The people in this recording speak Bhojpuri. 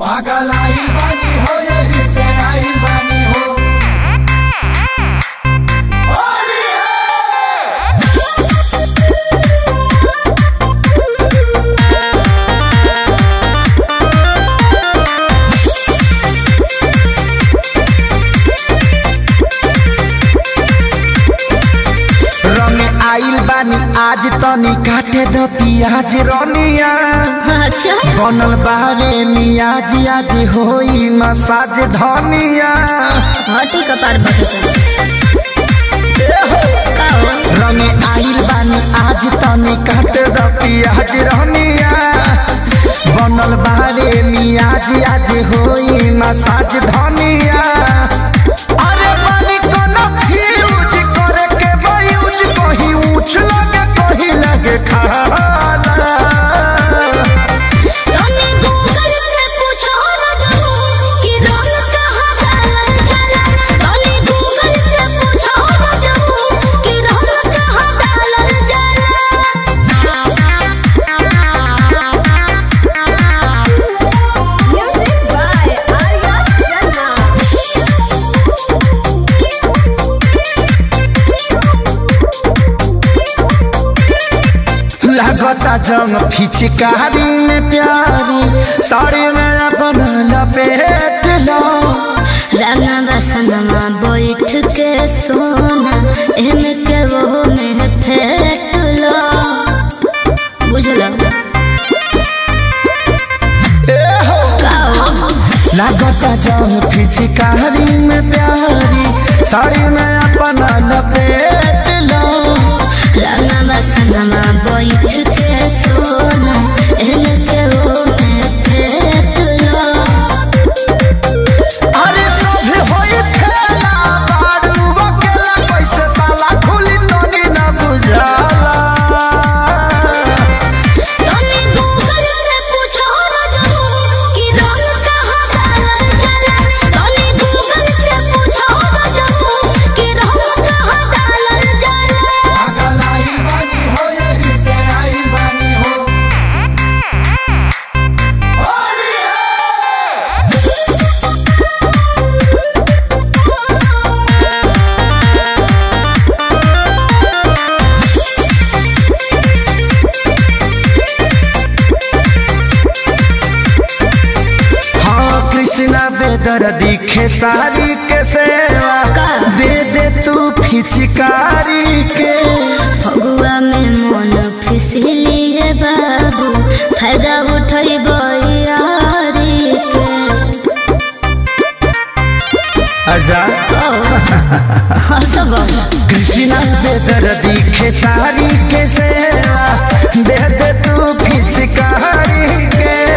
पागल आई बानी हो यही से आई बानी हो होली है रंग आइल बानी आज तनी काटे द पियाज रनिया अच्छा बनल बारे मियाज आज होई मसाज धनिया हटी कपार का हो रंग आइल बानी आज तनी काटे द पियाज रनिया बनल बारे मियाज आज होई मसाज धनिया अरे बानी कोनो फ्यूज करे के बायूज कहीं ऊंच लगे कहीं लगे खाला तनी गूगल से पूछो न जाओ कि रंग कहाँ डालल जाला तनी गूगल से पूछो न जाओ कि रंग कहाँ डालल जाला म्यूजिक बाय आर्या लगता जंग फिचकारी में प्यारी साड़ी में अपन लपेट लो रंगा बसनमा बैठ के सोना एमे के वो में फेट लो बुझलो काओ लगता जंग फिचकारी में प्यारी साड़ी में अपन लपेट लो रंगा बसनमा बैठ के सोना एमे के वो में फेट लो अरे सब होई खेला बारू अकेला कैसे साला खुली तोनी न बुझाला तनी गूगल से पूछो न जाओ कि रंग कहाँ डालल जाला तनी गूगल से पूछो न जाओ कि रंग कहाँ डालल जाला पागल आई बानी हो यही से आई बानी हो होली है हाँ कृष्णा बेदर दिखे सारी के सेवा का? दे दे तू फिचकारी के फगुआ में मन फिसली है बाबू फायदा उठई यारी के आजा हसब कृष्णा बेदर दिखे सारी के सेवा दे दे तू फिचकारी के